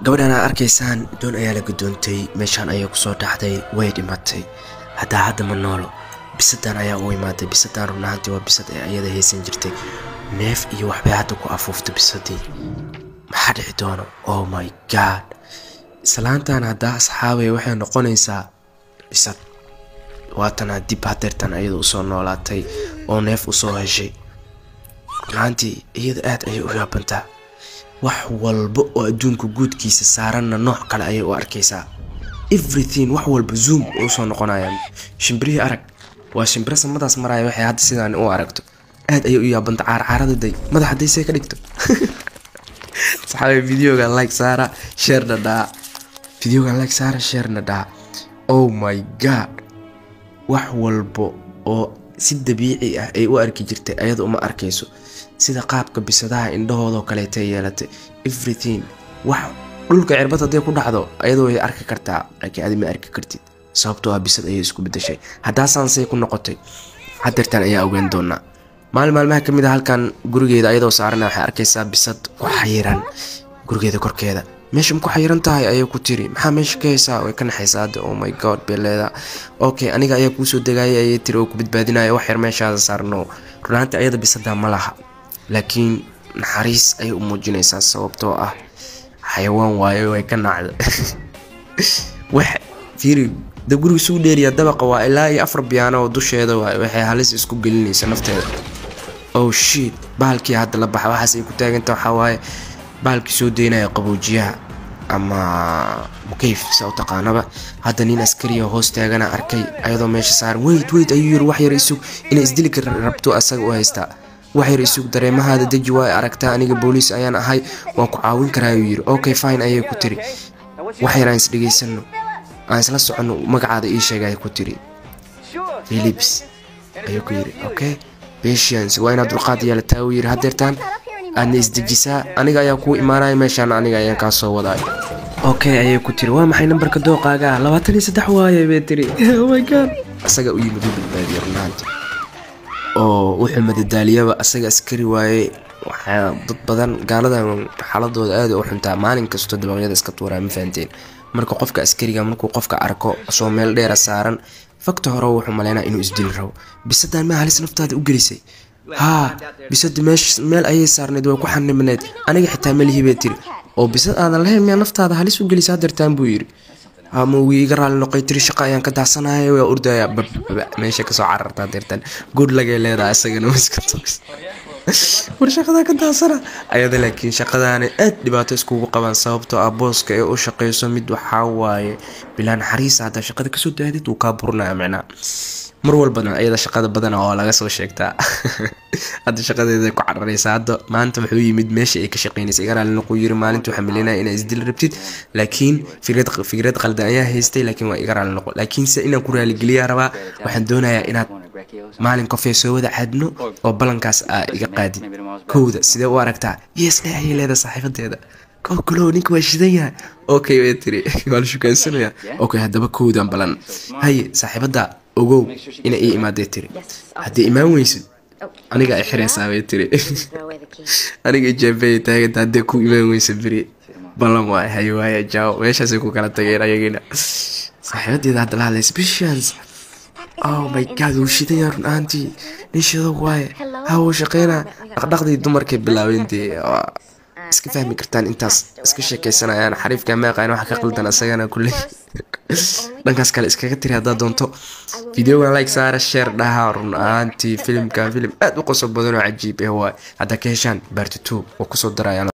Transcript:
gabadhan aad arkaysaan doon ayaa la gudoontay meeshaan ayay kusoo dhacday way dhimatay haddaa hadda ma noolo bisadan ayaa u imaaday bisadan runaantii waa bisad ee ayada haysan jirtay neef iyo waxbay hadda ku afuuftay bisadii maxaa dhici doono oh my god islaantan haddaa asxaabay waxay noqonaysaa bisad waatana dib hadeertan ayada usoo noolaatay oo neef usoo heshay runaantii iyada aad ayay u yaabantaa wax walba oo adduunka guudkiisa saaranna nooc kale ayay u arkaysaa everything wax walba zoom usoo noqonayaan shimbirihii arag waa shimbiro samadaas maraya waxay hadda sidaan u aragto aad ayay u yaabanta caarcaarada day madax hadday see ka dhigto saxaabe videoga like saara sheerna dhaa videoga like saara sheerna dhaa oh my god wax walba oo si dabiici ah ay u arki jirtay ayada uma arkayso sida qaabka bisadaha indhahoodoo kaleetay yeelatay everything wax dhulka cirbad hadday ku dhacdo ayadoo way arki kartaa laakiin adi ma arki kartid sababtoo ah bisad ayay isku bedashay haddaasansay ku noqotay hadeertaan ayaa ogeyn doonaa maalin maalmaha ka mid a halkan gurigeeda ayadoo saarana waxay arkaysaa bisad ku xayiran gurigeeda korkeeda meesha ma ku xayiran tahay ayay ku tiri maxaa meesha ka haysaa way ka naxaysaa hadda oh my god beeleeda okay aniga ayaa kuusoo degayay ayay tiri oo ku badbaadinaya wax yar meeshaada saarno runaantii ayada bisadaa ma laha laakiin naxariis ayay u muujinaysaa sababtoo ah xayawaan waayo way ka nacda wax fiiri da guriga suu dheeriya dabaqa waa ilaa iyo afar biyaano oo dusheeda waay waxay halis isku gelinaysa nafteeda oh shit bahalkii hadda la baxa waxaas ay ku taaganta waxaa waaye bahalkii soo deynaya qaboojiyaha ama mukayf sa u taqaanaba hadda nin askariya hoos taagana arkay ayadoo meesha saaran weyd weyd ayuu yiri wax yar isug inay isdili ka rabto asaga u haystaa wax yar isug dareemahaada deji waa aragtaa aniga booliis ayaan ahay waan ku caawin karaa ayuu yiri okay fine ayay ku tiri wax yar aan isdhegaysano aan isla soconno magacaada ii sheega ay ku tiri philips ayuu ku yiri okay patience waa inaad dulqaad yeelataa uu yiri hadeertaan aadna isdejisaa aniga ayaa kuu imaanaya meeshaan aniga ayaan kaa soo wadaay okay ayay ku tiri waa maxay nambarka dooqaaga ah labaatan iyo saddex waaye bay tiri oh my god asaga u yimid u badbaadiya runaanti oo wuxuu madadaaliyaba asaga askari waaye waxaa dad badan gaaladan xaaladooda aada u xuntaa maalin kastoo dabaqyada iska tuuraa ma fahanteen marka qofka askariga markuu qofka arko soo meel dheera saaran fakta hore wuxuu maleynaa inuu isdili rabo bisadaan ma halis naftaada u gelisay haa bisada meesh meel ayay saarneyd way ku xanibneyd aniga xitaa melihi bay tiri oo bisad aadan lahayn miyaa naftaada halis u gelisa hadeertaan buu yiri ama wii iga raali noqoy tiri shaqa ayaan ka daasanaya waa ordaya bababa meesha kasoo cararta hadeertaan good lagay leedahay isagana iska togs war shaqada ka daasana ayada laakiin shaqadaana aad dhibaato iskugu qabaan sababtoo ah booska ee u shaqeyso mid waxaa waaye bilaa naxariisa haddaa shaqada kasoo daadid wuu kaa burinaya micnaa mar walbana ayada shaqada badana oo laga soo sheegtaa hadda shaqadeeda ku cararaysa hadda maanta wuxuu yimid meesha ay ka shaqeynaysa iga raali noquu yiri maalinta waxaa malinaya inaa isdil rabtid laakiin fikrad fikrad qaldan ayaa haystay laakiin waa iga raali noqo laakiinse inaan ku raaligeliyaa rabaa waxaan doonayaa inaad maalin kofee soo wada cadno oo ballankaas aa iga qaadid kowda sidee u aragtaa yes dhe ayay leedahay saaxiibadeeda kow kalow ninka waa shidan yahay okay way tiri waa la shukaansanaya okay haddaba kowdan balan haye saaxiibada ogow inay ii imaadee tiri haddii imaan weysid aniga ay xiraysaa bay tiri aniga jeebay taaganta haddii ku imaan weysa beri ballan waay haye waaya jaawo meeshaasay ku kala tageen ayagina saaxiibadeeda hadda la hadlaysa bishaans oh my god wuu shidaya run ahaantii nin shido waaye ha wuu shaqeynaa dhaqdhaqdii dumarkay bilaabeen dee iska fahmi kartaan intaas iska sheekeysanayaan xariifka meeqaan wax ka qaldan asagana kulley dhankaas kale iskaga tiri haddaad doonto videogan like saara sheer dhaha run ahaantii filimkan filim aad u qosob badan oo cajiib ah waay haddaa ka heshaan baarti two oo kusoo darayaan